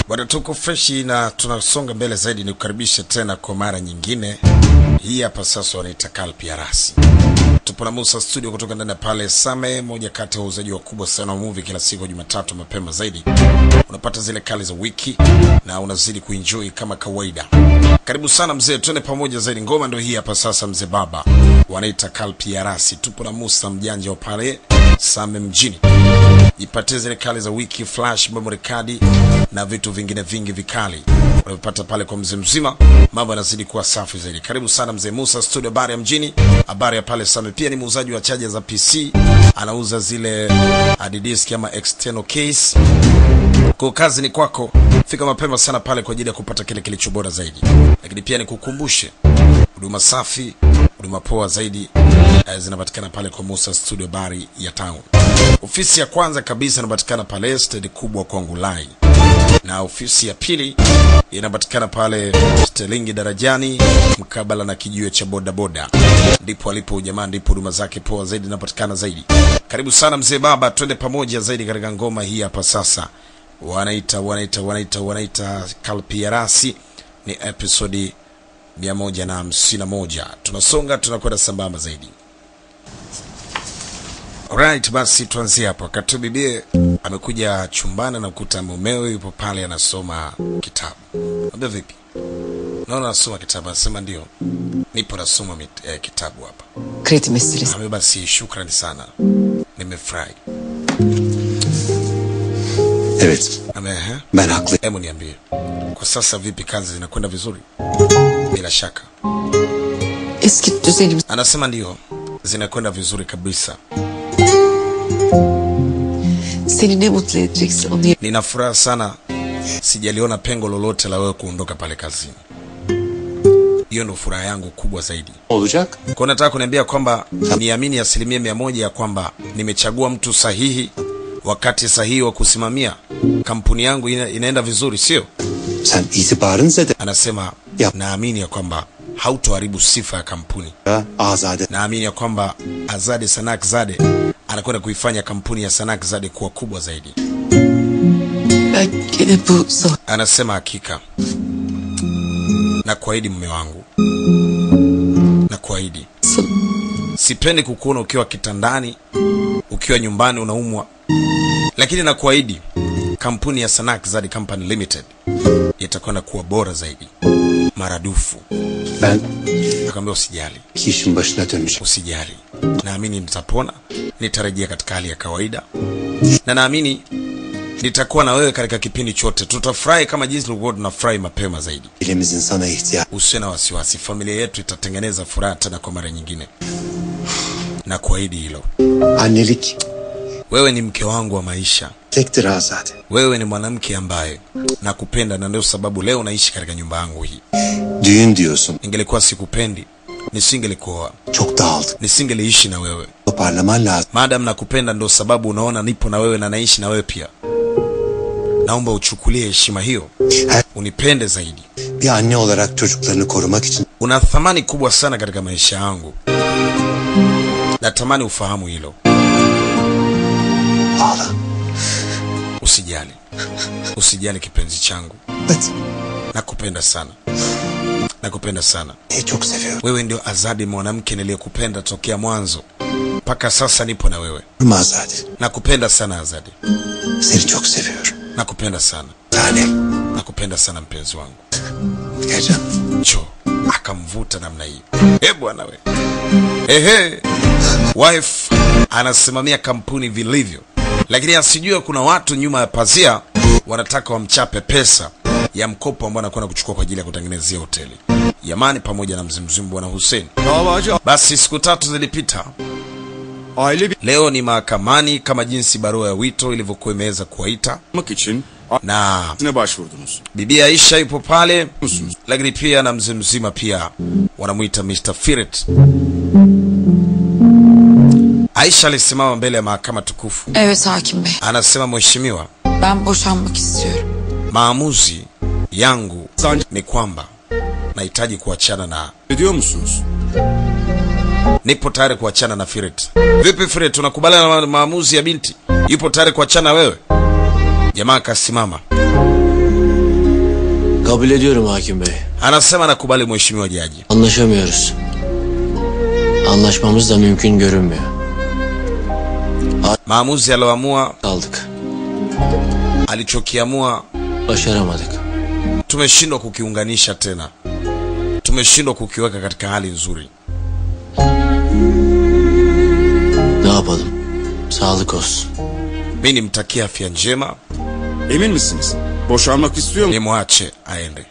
Bwana, tuko freshi na tunasonga mbele zaidi. Ni kukaribisha tena kwa mara nyingine. Hii hapa sasa wanaita Kalpi Arasi. Tupo na Musa studio kutoka ndani ya pale Same, moja kati ya wauzaji wakubwa sana wa movie. Kila siku Jumatatu mapema zaidi unapata zile kali za wiki na unazidi kuenjoy kama kawaida. Karibu sana mzee, twende pamoja zaidi. Ngoma ndio hii hapa sasa, mzee baba, wanaita Kalpi Arasi. Tupo na Musa mjanja wa pale Same mjini jipatie zile kali za wiki flash memory card na vitu vingine vingi vikali unavipata pale kwa mzee mzima mambo yanazidi kuwa safi zaidi karibu sana mzee musa studio habari ya mjini habari ya pale same pia ni muuzaji wa chaja za pc anauza zile hard disk ama external case kwa kazi ni kwako fika mapema sana pale kwa ajili ya kupata kile kilicho bora zaidi lakini pia nikukumbushe huduma safi huduma poa zaidi eh, zinapatikana pale kwa Musa Studio Bari ya town. Ofisi ya kwanza kabisa inapatikana pale stendi kubwa Kwangulai, na ofisi ya pili inapatikana pale Stelingi darajani mkabala na kijiwe cha bodaboda, ndipo alipo jamaa, ndipo huduma zake poa zaidi inapatikana zaidi. Karibu sana mzee baba, twende pamoja zaidi katika ngoma hii hapa sasa. Wanaita wanaita wanaita wanaita Kalpiarasi, ni episodi mia moja na hamsini na moja. Tunasonga tunakwenda sambamba zaidi. Alright, basi tuanzie hapo. Wakati bibie amekuja chumbani na kukuta mumewe yupo pale anasoma kitabu. Ambia vipi? Naona anasoma kitabu, anasema ndio. Nipo nasoma mit- eh, kitabu hapa. Kredi meselesi. Ambia basi shukrani sana. Nimefurahi. Evet, Ame, eh? ben haklı. Hebu niambie. Kwa sasa vipi kazi zinakwenda vizuri? Bila shaka. Eski düzenimiz Anasema ndio. Zinakwenda vizuri kabisa. seni ne mutlu edecekse onu yap- Nina furaha sana, sijaliona pengo lolote la wewe kuondoka pale kazini. Hiyo ndo furaha yangu kubwa zaidi. Olacak. Kwa nataka kuniambia kwamba niamini asilimia mia moja ya kwamba nimechagua mtu sahihi wakati sahihi wa kusimamia kampuni yangu ina, inaenda vizuri, sio? Sen itibarın zede. Anasema Yap. naamini ya kwamba hautoharibu sifa ya kampuni. Ya, Azade. Naamini ya kwamba Azade Sanak Zade anakwenda kuifanya kampuni ya Sanak Zade kuwa kubwa zaidi. Ben gene bu sabah Anasema hakika, na kuahidi mume wangu, na kuahidi sana sipendi kukuona ukiwa kitandani, ukiwa nyumbani unaumwa, lakini na kuahidi kampuni ya Sanak Zadi Company Limited itakwenda kuwa bora zaidi maradufu. Ben Akamwambia usijali, iki işin başına döneceğim. usijali, naamini nitapona, nitarejea katika hali ya kawaida, na naamini nitakuwa na wewe katika kipindi chote. Tutafurahi kama jinsi tulivyokuwa tunafurahi mapema zaidi. Ailemizin sana ihtiyacı. Usiwe na wasiwasi, familia yetu itatengeneza furaha tena kwa mara nyingine, na kuahidi hilo. Annelik Wewe ni mke wangu wa maisha, tektir Azade. wewe ni mwanamke ambaye nakupenda, na ndio sababu leo naishi katika nyumba yangu hii. Düğün diyorsun. Ningelikuwa sikupendi, nisingelikuoa, Çok dağıldı. nisingeliishi na wewe. Toparlaman lazım. Madam nakupenda, ndio sababu unaona nipo na wewe na naishi na wewe pia. Naomba uchukulie heshima hiyo, Her unipende zaidi. bir anne olarak çocuklarını korumak için Una thamani kubwa sana katika maisha yangu, natamani ufahamu hilo. ağla. Usijali, usijali kipenzi changu, Evet. nakupenda sana, nakupenda sana. Seni çok seviyorum. Wewe ndio Azadi, mwanamke niliyekupenda tokea mwanzo mpaka sasa, nipo na wewe. Azade. Nakupenda sana Azadi, Seni çok seviyorum. nakupenda sana, Tanem. nakupenda sana mpenzi wangu. Gel canım. Cho akamvuta namna hiyo. Eh bwana we, ehe, wife anasimamia kampuni vilivyo, lakini asijue kuna watu nyuma ya pazia wanataka wamchape pesa ya mkopo ambao anakwenda kuchukua kwa ajili ya kutengenezea hoteli Yamani pamoja na mzimzimu bwana Hussein. Davacı Basi siku tatu zilipita, aile leo ni mahakamani kama jinsi barua ya wito ilivyokuwa imeweza kuwaita, bitmek için na ne başvurdunuz? bibi Aisha yupo pale, Musunuz? lakini pia na mzee mzima pia wanamwita Mr. Firet. Aisha alisimama mbele ya mahakama tukufu, Evet hakim bey. anasema mheshimiwa, Ben boşanmak istiyorum. maamuzi yangu Sancı ni kwamba nahitaji kuachana na, ediyor musunuz? nipo tayari kuachana na Firet. Vipi Firet, unakubaliana na maamuzi ya binti? Yupo tayari kuachana na wewe? Jamaa akasimama Kabul ediyorum hakim bey. Anasema nakubali mheshimiwa jaji. Anlaşamıyoruz. Anlaşmamız da mümkün görünmüyor. Maamuzi aliyoamua, Kaldık. alichokiamua Başaramadık. tumeshindwa kukiunganisha tena, tumeshindwa kukiweka katika hali nzuri. Ne yapalım? Sağlık olsun. Mi nimtakie afya njema, Emin misiniz? Boşanmak istiyor mu? nimwache aende.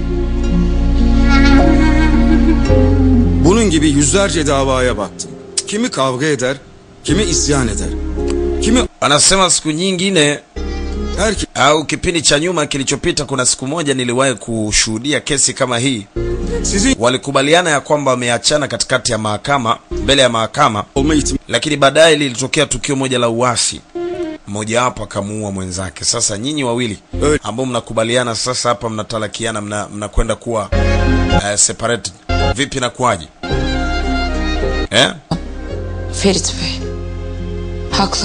Bunun gibi yüzlerce davaya baktım. Kimi kavga eder, kimi isyan eder. Kimi Anasema siku nyingine herkes au kipindi cha nyuma kilichopita, kuna siku moja niliwahi kushuhudia kesi kama hii. sizin Walikubaliana ya kwamba wameachana katikati ya mahakama, mbele ya mahakama, olma ihtimali lakini baadaye lilitokea tukio moja la uasi, mmojawapo akamuua mwenzake. Sasa nyinyi wawili Öyle. ambao mnakubaliana sasa hapa mnatalakiana, mna- mnakwenda kuwa uh, separated, vipi na kuwaje eh? Ferit Bey. Haklı.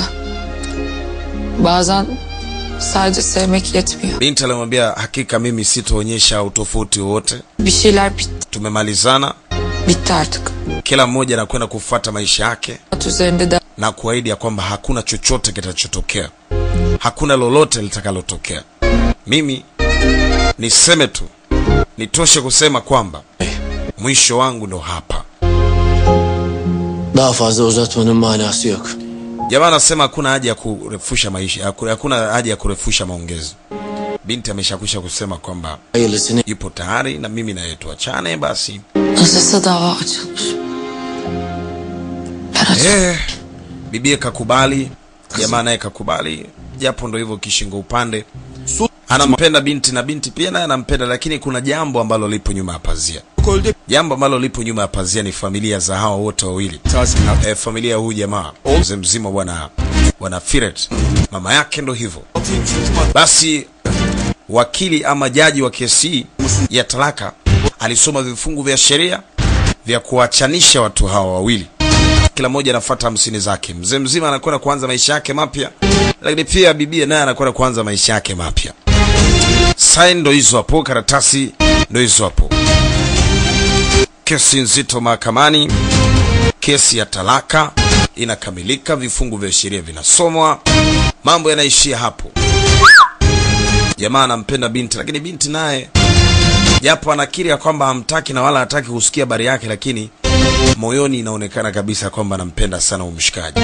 Bazen sadece sevmek yetmiyor. Binti alimwambia hakika mimi sitoonyesha utofauti wowote, Bir şeyler bitti, tumemalizana, bitti artık. kila mmoja anakwenda kufuata maisha yake At üzerinde de na kuahidi ya kwamba hakuna chochote kitachotokea, hakuna lolote litakalotokea. Mimi niseme tu, nitoshe kusema kwamba mwisho wangu ndo hapa. Daha fazla uzatmanın manası yok. Jamaa anasema hakuna haja ya kurefusha maisha, haku- hakuna haja ya kurefusha maongezi. Binti ameshakwisha kusema kwamba Hayırlısını yupo tayari na mimi naye tuachane basi. nasılsa dava açılmış. Ben açım. Eh, bibie kakubali, jamaa naye kakubali, japo ndo hivyo kishingo upande. su Anampenda binti na binti pia naye anampenda, lakini kuna jambo ambalo lipo nyuma ya pazia. kolde Jambo ambalo lipo nyuma ya pazia ni familia za hawa wote wawili. tazminat. E, familia ya huyu jamaa mzee mzima bwana bwana Firet, mama yake ndo hivyo. Basi wakili ama jaji wa kesi hii ya talaka alisoma vifungu vya sheria vya kuachanisha watu hawa wawili, kila mmoja anafuata hamsini zake. Mzee mzima anakwenda kuanza maisha yake mapya, lakini pia bibia naye anakwenda kuanza maisha yake mapya. Saini ndo hizo hapo, karatasi ndo hizo hapo. Kesi nzito mahakamani, kesi ya talaka inakamilika, vifungu vya sheria vinasomwa, mambo yanaishia hapo. Jamaa anampenda binti, lakini binti naye japo anakiri ya kwamba hamtaki na wala hataki kusikia habari yake, lakini moyoni inaonekana kabisa kwamba anampenda sana umshikaji.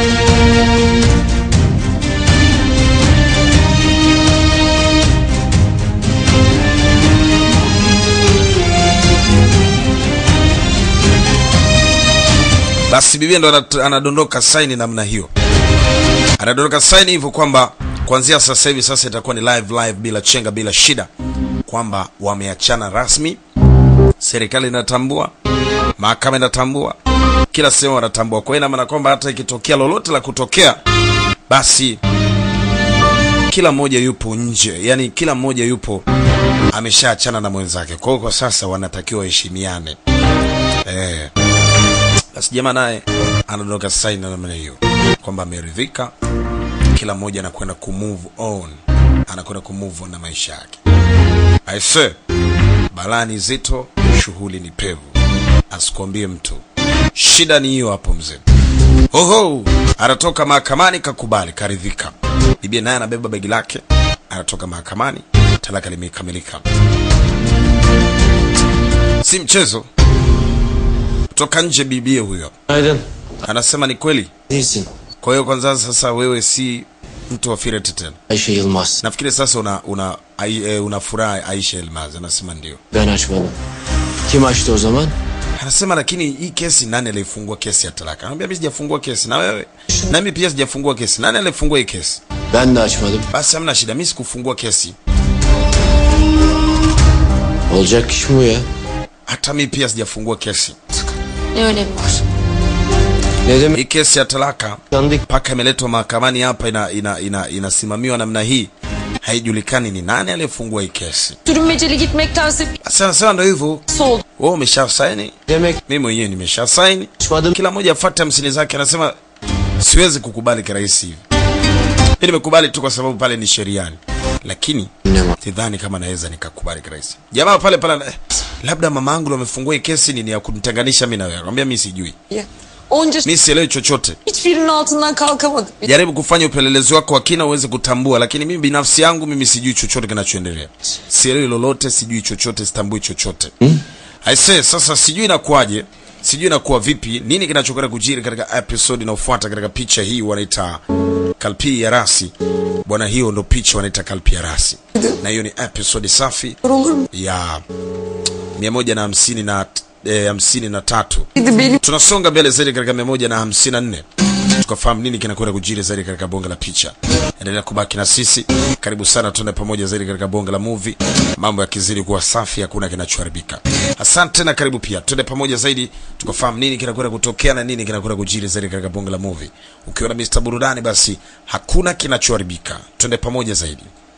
Basi bibia ndo anat- anadondoka saini namna hiyo, anadondoka saini hivyo kwamba kuanzia sasa hivi sasa itakuwa ni live live, bila chenga, bila shida, kwamba wameachana rasmi. Serikali inatambua, mahakama inatambua, kila sehemu wanatambua. Kwa hiyo ina maana kwamba hata ikitokea lolote la kutokea, basi kila mmoja yupo nje, yani kila mmoja yupo ameshaachana na mwenzake. Kwa hiyo kwa sasa wanatakiwa waheshimiane eh. Basi jamaa naye anadondoka saini na namna hiyo kwamba ameridhika, kila mmoja anakwenda kumove on, anakwenda kumove on na maisha yake. Aise, balaa ni zito, shughuli ni pevu, asikwambie mtu. Shida ni hiyo hapo mzee. Oho, anatoka mahakamani, kakubali, karidhika. Bibi naye anabeba begi lake, anatoka mahakamani, talaka limekamilika. Si mchezo. Kutoka nje bibie huyo Günaydın. anasema ni kweli. Değilsin. Kwa hiyo kwanza sasa wewe si mtu wa Firet tena. Ayşe Yılmaz. Nafikiri sasa una una ai, e, una furaha Aisha Elmaz. Anasema ndio. Ben açmadım. Kim açtı o zaman? Anasema lakini hii kesi nani alifungua kesi ya talaka? Anambia mimi sijafungua kesi na wewe. Na mimi pia sijafungua kesi. Nani alifungua hii kesi? Ben de açmadım. Basi hamna shida, mimi sikufungua kesi. Olacak iş mi bu ya? Hata mimi pia sijafungua kesi. Ne önemi var? Ne demek Hii kesi ya talaka yandık? mpaka imeletwa mahakamani hapa ina, ina, ina, inasimamiwa namna hii. Haijulikani ni nani aliyefungua hii kesi. Sürünmeceli gitmektense Basi anasema ndio hivyo. oldu. Wewe umesha saini, Demek mimi mwenyewe nimesha saini. açmadım. kila mmoja afuate hamsini zake. Anasema siwezi kukubali kirahisi hivi. Mimi nimekubali tu kwa sababu pale ni sheriani, lakini Ne Annem sidhani kama naweza nikakubali kirahisi. Jamaa pale pale eh, labda mama yangu ndo amefungua hii kesi nini ya kunitenganisha mimi na wewe. Akamwambia mimi sijui. Ya. Onca Mimi sielewi chochote. hiçbirinin altından kalkamadık. Jaribu kufanya upelelezi wako wa kina uweze kutambua, lakini mimi binafsi yangu mimi sijui chochote kinachoendelea. Sielewi lolote, sijui chochote, sitambui chochote. Aise, sasa sijui inakuwaje, sijui inakuwa vipi, nini kinachokwenda kujiri katika episode inayofuata katika picha hii wanaita Kalpi ya Rasi. Bwana, hiyo ndo picha wanaita Kalpi ya Rasi. Na hiyo ni episode safi Olur mu? ya mia moja na hamsini na eh, hamsini na tatu Dedi benim tunasonga mbele zaidi katika mia moja na hamsini na nne tukafahamu nini kinakwenda kujiri zaidi katika bonge la picha endelea kubaki na sisi karibu sana tuende pamoja zaidi katika bonge la movie mambo yakizidi kuwa safi hakuna kinachoharibika asante na karibu pia tuende pamoja zaidi tukafahamu nini kinakwenda kutokea na nini kinakwenda kujiri zaidi katika bonge la movie ukiwa na Mr burudani basi hakuna kinachoharibika tuende pamoja zaidi